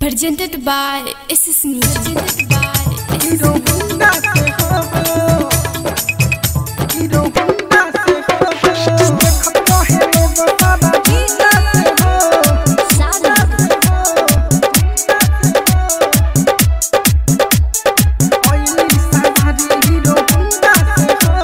Presented by SS Music. Presented by hero गुंडा से हो हीरो गुंडा से हो देखत रहे लोग सारा गुंडा से हो ओइली सारी हीरो गुंडा से हो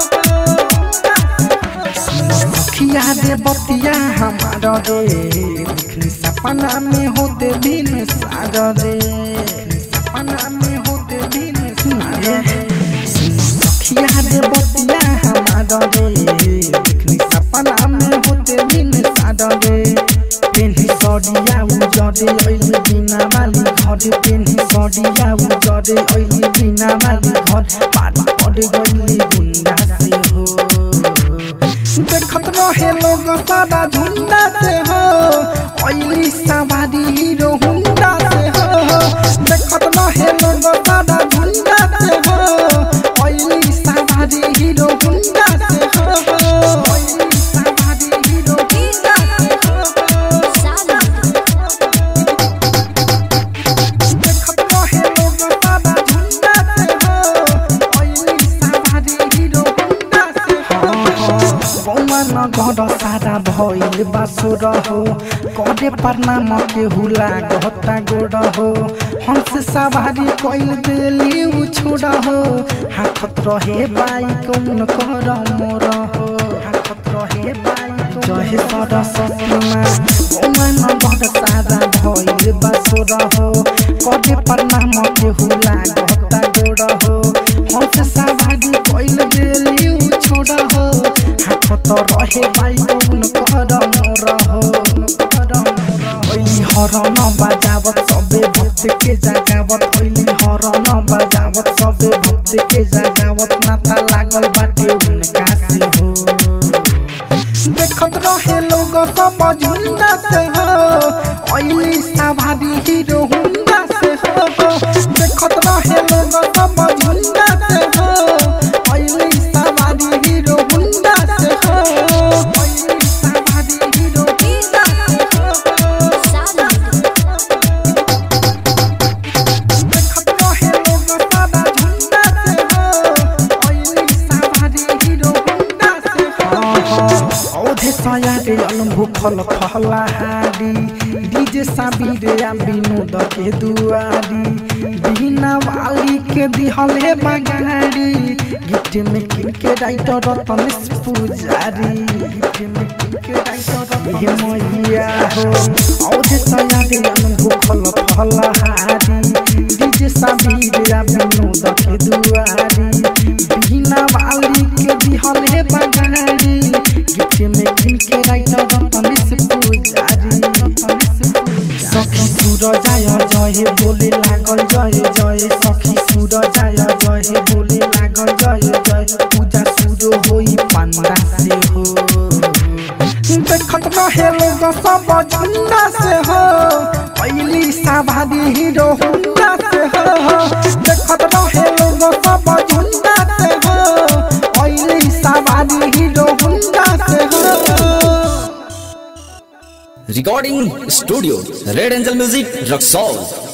सखिया दे बतिया हमारा रे देखनी सपना में होते दिन सारा रे सपना में होते दिन सारा रे सखिया दे बतिया हमारा रे देखनी सपना में होते दिन सारा रे पेन्ही सडिया उजरे ऐली बिना वाली घर पेन्ही सडिया उजरे ऐली बिना वाली घर पारी पड़ गइली गुंडा से हो देखत रहे लोग सारा झुंडा से हो ओइली सवारी हीरो हुंडा से हो देखत रहे लोग सारा झुंडा से हो ओइली सवारी हीरो हुंडा से हो ओइली सवारी हीरो हुंडा से हो देखत रहे लोग सारा झुंडा से हो ओइली सवारी हीरो हुंडा से हो बौमा न घर सारा भइल बासुर हो करे प्रणाम के हुला गहता गोड़ हो हंस सवारी कइल देली उछोड़ हो हाथत रहे बाई कौन कर मोर हो हाथत रहे बाई जहे सरस्वती माँ बौमा न घर सारा भइल बासुर हो करे प्रणाम के हुला गहता गोड़ हो हंस सवारी कइल देली उछोड़ हो हाथ तो रहे बाई कौन कर मोर हो ओइली हरन बजावत सबे भक्त के जगावत ओइली हरन बजावत सबे भक्त के जगावत नाता लागल बाटे उनका से हो देखत रहे लोग सब झुंडा से हो ओइली सवारी हीरो हुंडा से हो देखत रहे लोग सब झुंडा से हो ओइली सवारी हीरो हुंडा से हो ओइली सवारी हीरो हुंडा से हो देखत रहे लोग सारा झुंडा से हो ओइली सवारी हीरो हुंडा से हो औधे सयारे अनुभव फल फलहारी डीजे साबिरे आ विनोद के दुआरी बिना वाली के दिहले बगारी गीत में किनके राइटर रतनेश पुजारी गीत में किनके राइटर हे मैया हो औधे सयारे अनुभव फल फलहारी डीजे साबिरे आ विनोद के दुआरी बिना वाली के दिहले बगारी गीत में किनके राइटर रतनेश पुजारी रतनेश पुजारी सखी सुर जाय जय बोले लागल जय जय सखी सुर जाय जय बोले लागल जय जय पूजा सुर होई पांडा से हो देखत रहे लोग सब झुंडा से हो पहली सवारी हीरो हुंडा से हो देखत रहे लोग सब झुंडा से हो पहली सवारी हीरो हुंडा से हो recording studio red angel music Raxaul